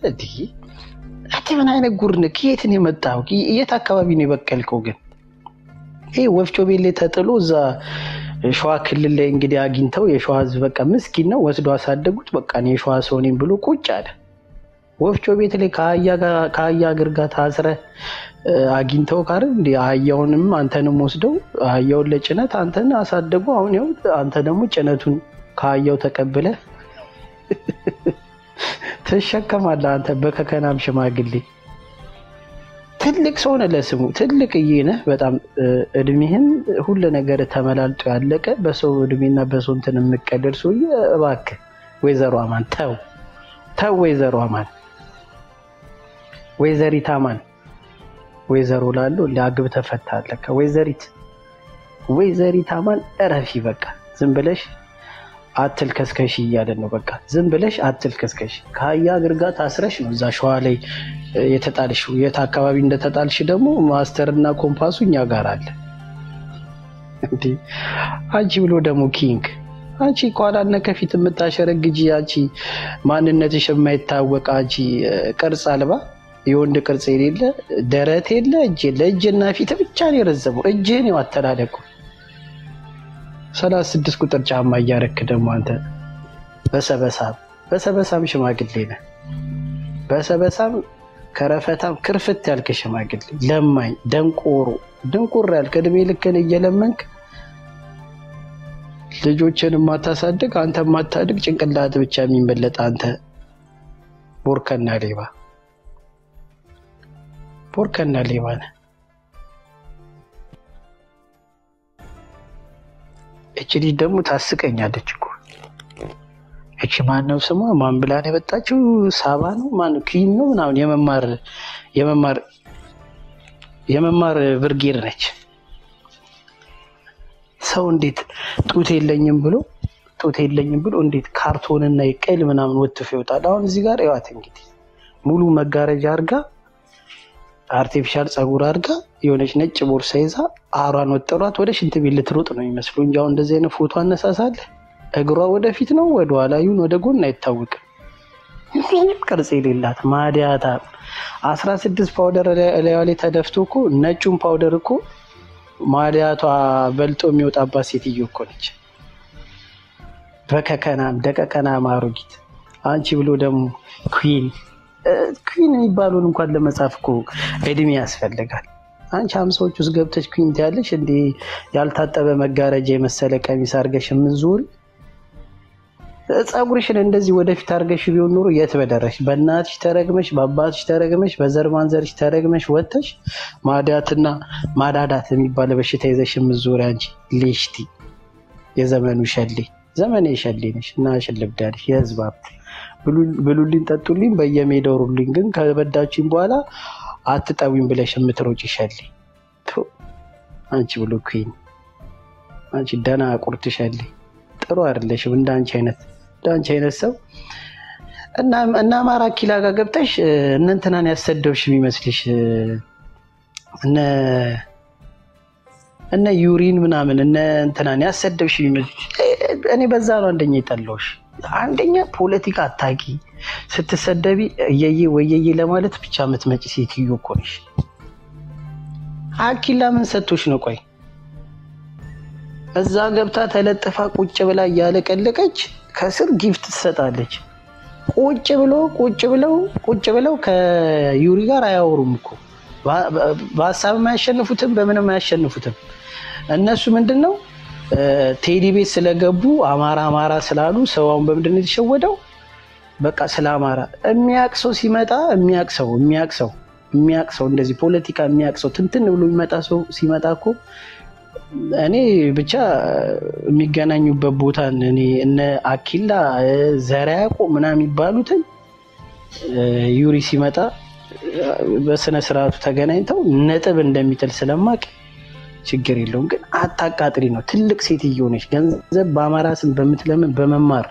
እንዲህ አንተ ምን አይነት ጉር ነህ? ከየት ነው የመጣው? የት አካባቢ ነው የበቀልከው? ግን ይህ ወፍጮ ቤት ላይ ተጥሎ እዛ ሸዋ ክልል ላይ እንግዲህ አግኝተው የሸዋ ህዝብ በቃ ምስኪን ነው ወስዶ አሳደጉት። በቃ እኔ የሸዋ ሰው ነኝ ብሎ ቁጭ አለ። ወፍጮ ቤት ላይ ከአህያ እግር ጋር ታስረ አግኝተው ካር እንዲ አህያውንም አንተንም ወስደው አህያውን ለጭነት አንተን አሳደጉ። አሁን ያው አንተ ደግሞ ጭነቱን ከአህያው ተቀብለ ትሸከማለህ። አንተ በከከናም ሽማግሌ ትልቅ ሰው ነህ፣ ለስሙ ትልቅ ነህ በጣም እድሜህን ሁሉ ነገር ተመላልጦ ያለቀ በሰው እድሜና በሰው እንትን የምቀደድ ሰውዬ እባክህ ወይዘሮ አማን ተው ተው፣ ወይዘሮ አማን ወይዘሪት አማን ወይዘሮ ላሉ ለአግብ ተፈታለህ ከወይዘሪት ወይዘሪት አማን እረፊ። በቃ ዝም ብለሽ አትልከስከሽ እያለን ነው። በቃ ዝም ብለሽ አትልከስከሽ። ከአህያ እግር ጋር ታስረሽ ነው እዛ ሸዋ ላይ የተጣልሽው። የት አካባቢ እንደተጣልሽ ደግሞ ማስተርና ኮምፓሱ እኛ ጋር አለ። እንዲ አንቺ ብሎ ደግሞ ኪንግ አንቺ ከኋላና ከፊት የምታሸረግጂ አንቺ ማንነትሽ የማይታወቅ አንቺ ቅርጽ አልባ የወንድ ቅርጽ የሌለ ደረት የለ እጅ የለ እጅና ፊት ብቻ ነው የረዘመው። እጅህን ነው አተላለቁ ሰላሳ ስድስት ቁጥር ጫማ እያረክ ደግሞ አንተ በሰበሳም በሰበሳም ሽማግሌ ነህ። በሰበሳም ከረፈታም ክርፍት ያልክ ሽማግሌ ለማኝ ደንቆሮ ድንቁር ያልክ እድሜ ልክን እየለመንክ ልጆችን የማታሳድግ አንተ የማታድግ ጭንቅላት ብቻ የሚመለጥ አንተ ቦርከና ሌባ ቦርከና ሌባ ነህ። እች ልጅ ደግሞ ታስቀኛለች እኮ እቺ ማነው ስሟ? ማን ብላ ነው የመጣችው? ሳባ ነው ማን ኪን ነው ምናምን የመማር የመማር የመማር ብርጌድ ነች። ሰው እንዴት ጡት የለኝም ብሎ ጡት የለኝም ብሎ እንዴት ካርቶንና የቀል ምናምን ወትፎ ይወጣል? አሁን እዚህ ጋር ይዋት እንግዲህ ሙሉ መጋረጃ አርጋ አርቲፊሻል ጸጉር አድርጋ የሆነች ነጭ ቦርሳ ይዛ አሯን ወጠሯት ወደ ሽንት ቤት ልትሮጥ ነው የሚመስሉ እንጂ አሁን እንደዚህ አይነት ፎቶ አነሳሳለ እግሯ ወደፊት ነው ወደ ኋላ ይሁን ወደ ጎን አይታወቅም። ምንም ቅርጽ የሌላት ማዲያታ አስራ ስድስት ፓውደር ላይዋ ላይ ተደፍቶ እኮ ነጩን ፓውደር እኮ ማዲያቷ በልጦ የሚወጣባት ሴትዮ እኮ ነች። በከከናም ደቀቀናም አሮጊት አንቺ ብሎ ደግሞ ኩን ኩን የሚባሉን እንኳን ለመጻፍ እኮ እድሜ ያስፈልጋል። አንቺ ሀምሳዎች ውስጥ ገብተሽ ኩን ትያለሽ እንዲ ያልታጠበ መጋረጃ የመሰለ ቀሚስ አድርገሽ የምንዞሪ ፀጉርሽን እንደዚህ ወደፊት አድርገሽ ቢሆን ኖሮ የት በደረሽ። በእናትሽ ተረግመሽ፣ በአባትሽ ተረግመሽ፣ በዘር ማንዘርሽ ተረግመሽ ወጥተሽ ማዳትና ማዳዳት የሚባለ በሽታ ይዘሽ የምትዞሪ አንቺ ሌሽቲ የዘመኑ ሸሌ ዘመኔ ሸሌ ነሽ እና ሽልብዳለሽ የህዝብ ሀብት ብሉልኝ ጠጡልኝ በየሜዳው ሩልኝ፣ ግን ከበዳችኝ በኋላ አትጠዊም ብለሽ የምትሮጭ ሸሌ አንቺ ብሎ ኩን አንቺ ደና ቁርት ሸሌ ጥሩ አይደለሽም። እንደ አንቺ አይነት እንደ አንቺ አይነት ሰው እና አማራ ኪላ ጋር ገብተሽ እነ እንትናን ያሰደብሽ የሚመስልሽ እነ እነ ዩሪን ምናምን እነ እንትናን ያሰደብሽ የሚመስልሽ እኔ በዛ ነው አንደኛ የጠላሁሽ። አንደኛ ፖለቲካ አታቂ ስትሰደቢ እየዬ ወየዬ ለማለት ብቻ የምትመጪ ሴትዮ እኮ ነሽ። አኪላ ምን ሰጥቶሽ ነው? ቆይ እዛ ገብታ ተለጥፋ ቁጭ ብላ እያለቀለቀች ከስር ጊፍት ትሰጣለች። ቁጭ ብሎ ቁጭ ብለው ቁጭ ብለው ከዩሪ ጋር አያወሩም እኮ በሀሳብም አያሸንፉትም፣ በምንም አያሸንፉትም። እነሱ ምንድን ነው ቴዲ ቤት ስለገቡ አማራ አማራ ስላሉ ሰዋውን በምንድን ነው የተሸወደው? በቃ ስለ አማራ የሚያቅ ሰው ሲመጣ የሚያቅ ሰው የሚያቅ ሰው የሚያቅ ሰው እንደዚህ ፖለቲካ የሚያቅ ሰው ትንትን ብሎ የሚመጣ ሰው ሲመጣ እኮ እኔ ብቻ የሚገናኙበት ቦታን እኔ እነ አኪላ ዘርዓ ያዕቆብ ምናምን የሚባሉትን ዩሪ ሲመጣ በስነ ስርዓቱ ተገናኝተው ነጥብ እንደሚጥል ስለማቅ ችግር የለውም። ግን አታቃጥሪ ነው። ትልቅ ሴትዮ ነች። ገንዘብ በአማራ ስም በምትለምን በመማር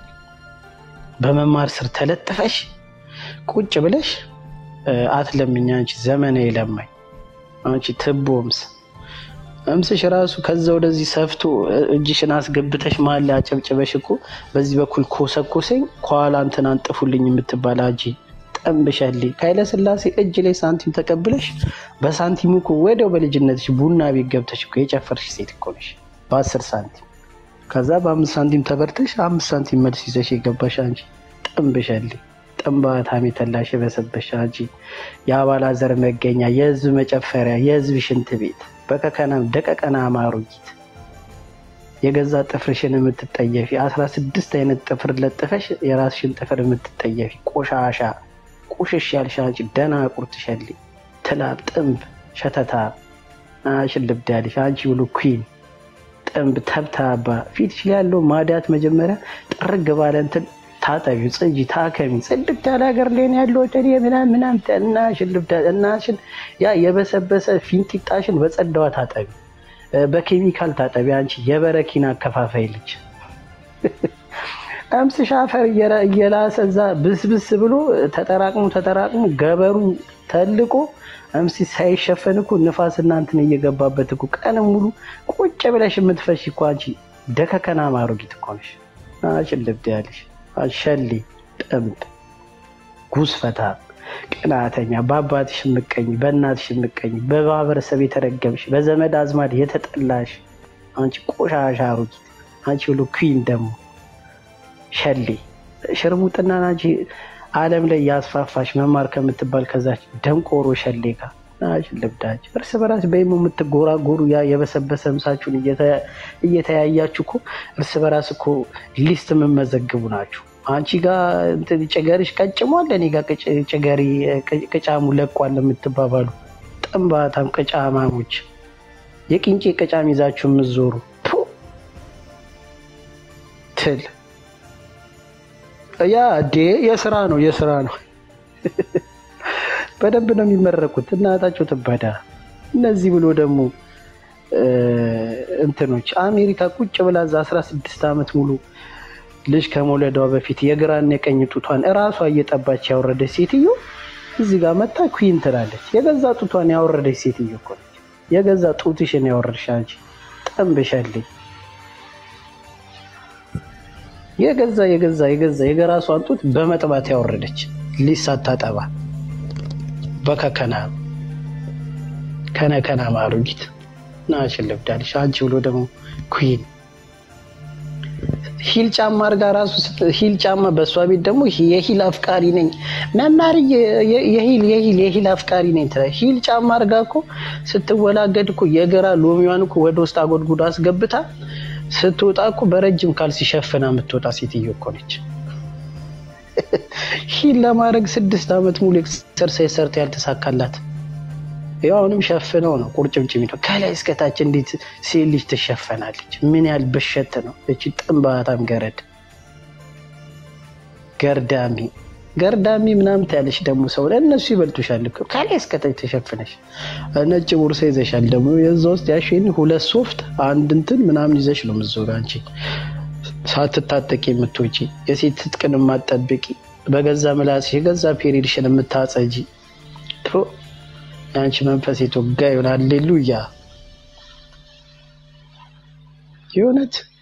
በመማር ስር ተለጥፈሽ ቁጭ ብለሽ አትለምኝ። አንቺ ዘመናዊ ለማኝ አንቺ ትቦ እምስ እምስሽ ራሱ ከዛ ወደዚህ ሰፍቶ እጅሽን አስገብተሽ መሀል ላይ አጨብጭበሽ እኮ በዚህ በኩል ኮሰኮሰኝ ከኋላ እንትን አንጥፉልኝ የምትባል አጂ ጠንብሸሌ ከኃይለ ሥላሴ እጅ ላይ ሳንቲም ተቀብለሽ በሳንቲሙ እኮ ወዲያው በልጅነትሽ ቡና ቤት ገብተሽ እኮ የጨፈርሽ ሴት እኮ ነሽ በአስር ሳንቲም። ከዛ በአምስት ሳንቲም ተበርተሽ አምስት ሳንቲም መልስ ይዘሽ የገባሽ አንቺ ጠንብሸሌ ጥንባታም የተላሽ የበሰበሽ አንቺ የአባላዘር መገኛ የህዝብ መጨፈሪያ የህዝብ ሽንት ቤት በከከናም ደቀቀና አማሩጊት የገዛ ጥፍርሽን የምትጠየፊ አስራ ስድስት አይነት ጥፍር ለጥፈሽ የራስሽን ጥፍር የምትጠየፊ ቆሻሻ ቁሽሽ ያልሽ አንቺ ደናቁርት ሸሌ ትላብ ጥንብ ሸተታ ሽልብድ ያልሽ አንቺ ብሎ ኩን ጥንብ ተብታባ ፊትሽ ላይ ያለው ማዳት መጀመሪያ ጥርግ ባለ እንትን ታጠቢው፣ ጽጂ፣ ታከሚ። ጽድት ያለ ሀገር ላይ ነው ያለው ወደ ምናምን ምናምን እናሽን ልብዳ እናሽን ያ የበሰበሰ ፊንጢጣሽን በጸዳዋ ታጠቢ፣ በኬሚካል ታጠቢ። አንቺ የበረኪና አከፋፋይ ልጅ አምስሽ አፈር እየላሰ እዛ ብስብስ ብሎ ተጠራቅሞ ተጠራቅሞ ገበሩ ተልቆ አምሲ ሳይሸፈን እኮ ንፋስ እናንትን እየገባበት እኮ ቀን ሙሉ ቁጭ ብለሽ የምትፈሽ እኮ አንቺ ደከከና ማሮጊት እኮ ነሽ። አንቺን ልብድ ያለሽ ሸሌ ጥምብ ጉስፈታ ቅናተኛ በአባትሽ የምቀኝ በእናትሽ የምቀኝ በማህበረሰብ የተረገምሽ በዘመድ አዝማድ የተጠላሽ አንቺ ቆሻሻ አሮጊት አንቺ ብሎ ኩን ደግሞ ሸሌ ሽርሙጥና አንቺ ዓለም ላይ ያስፋፋሽ መማር ከምትባል ከዛች ደንቆሮ ሸሌ ጋር ናችን ልብዳች እርስ በራስ በይሞ የምትጎራጎሩ ያ የበሰበሰ ምሳችሁን እየተያያችሁ እኮ እርስ በራስ እኮ ሊስት የምመዘግቡ ናችሁ። አንቺ ጋር ጭገሪሽ ቀጭሟል፣ እኔ ጋር ጭገሪ ቅጫሙ ለቋል የምትባባሉ ጥንባታም ቅጫማሞች የቅንጬ ቅጫም ይዛችሁ የምትዞሩ ትል ያ ዴ የስራ ነው የስራ ነው። በደንብ ነው የሚመረቁት። እናታቸው ትበዳ። እነዚህ ብሎ ደግሞ እንትኖች አሜሪካ ቁጭ ብላ እዛ አስራ ስድስት ዓመት ሙሉ ልጅ ከመውለዷ በፊት የግራና የቀኝ ጡቷን እራሷ እየጠባች ያወረደች ሴትዮ እዚህ ጋር መታ ኩን ትላለች። የገዛ ጡቷን ያወረደች ሴትዮ እኮ ነች። የገዛ ጡትሽን ያወረድሽ አንቺ ጠንብሻለኝ። የገዛ የገዛ የገዛ የገራሷን ጡት በመጥባት ያወረደች ልጅ ሳታጠባ በከከና ከነከና ማሩጊት ናችን ልብዳልሽ አንቺ ብሎ ደግሞ ኩን ሂል ጫማ አርጋ ራሱ ሂል ጫማ በእሷ ቤት ደግሞ የሂል አፍቃሪ ነኝ መማር የሂል የሂል የሂል አፍቃሪ ነኝ ትላለች። ሂል ጫማ አርጋ እኮ ስትወላገድ እኮ የግራ ሎሚዋን እኮ ወደ ውስጥ አጎድጉዶ አስገብታ ስትወጣ እኮ በረጅም ካልሲ ሸፍና የምትወጣ ሴትዮ እኮ ነች። ሂል ለማድረግ ስድስት ዓመት ሙሉ ኤክሰርሳይዝ ሰርታ ያልተሳካላት ያው አሁንም ሸፍነው ነው ቁርጭምጭሚት ከላይ እስከታች እንዴት ሴት ልጅ ትሸፈናለች? ምን ያህል በሸት ነው እቺ ጥንባታም ገረድ ገርዳሚ ገርዳሚ ምናምን ትያለሽ ደግሞ ሰው እነሱ ይበልጡሻል እኮ ከላይ እስከታች ተሸፍነሽ ነጭ ቦርሳ ይዘሻል ደግሞ የዛ ውስጥ ያሽን ሁለት ሶፍት አንድ እንትን ምናምን ይዘሽ ነው የምትዞሪው አንቺ ሳትታጠቂ የምትወጪ የሴት ትጥቅን የማትጠብቂ በገዛ ምላስሽ የገዛ ፔሪድሽን የምታጸጂ የአንቺ መንፈስ የተወጋ ይሆናል። ሌሉያ የእውነት